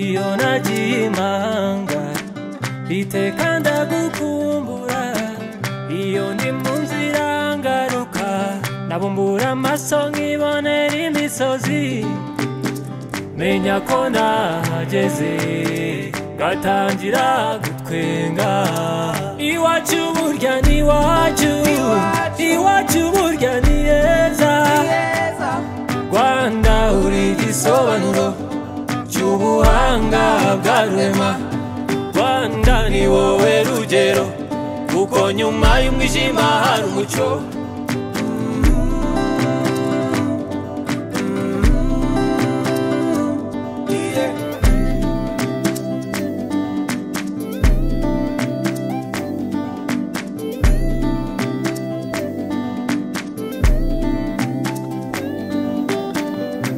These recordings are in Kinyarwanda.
iyo nagiye imanga iteka ndagukumbura iyo ni mu nzira ngaruka nabumbura amaso nkibonera imisozi menya ko nahageze ngatangira gutwenga iwacu burya ni iwacu iwacu burya ni heza rwanda uri igisobanuro cy'ubuhanga bwa rurema rwanda ni wowe rugero kuko nyuma y'umwijima hari umucyo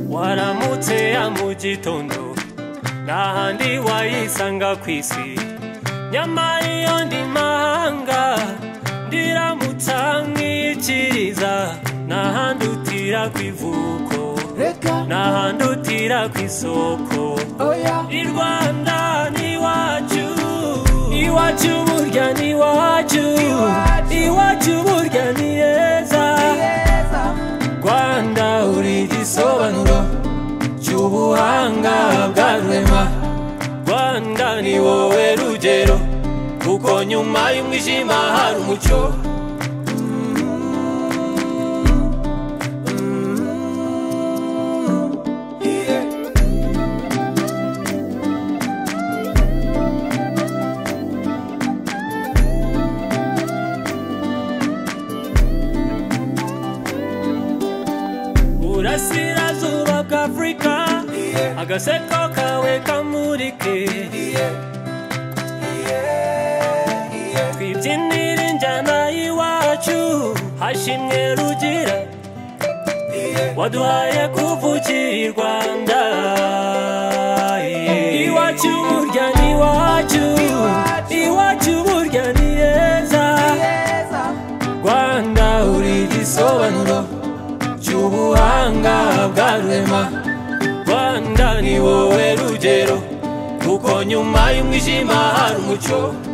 waramutse ya mu gitondo nta handi wayisanga ku isi nyamara iyo ndi mahanga ndiramutsa nkikiriza nta handi utira ku ivuko nta handi utira ku isoko i rwanda ni iwacu iwacu burya ni iwacu iwacu burya ni heza rwanda uri igisobanuro cy'ubuhanga bwa rurema rwanda ni wowe rugero kuko nyuma y'umwijima hari umucyo burasirazuba bw'afurika agaseko kawe kamurike twibyinire injyana y'iwacu hashimwe rugira waduhaye kuvukira i rwanda iwacu burya ni iwacu iwacu burya ni heza rwanda uri igisobanuro cy'ubuhanga bwa rurema rwanda ni wowe rugero kuko nyuma y'umwijima hari umucyo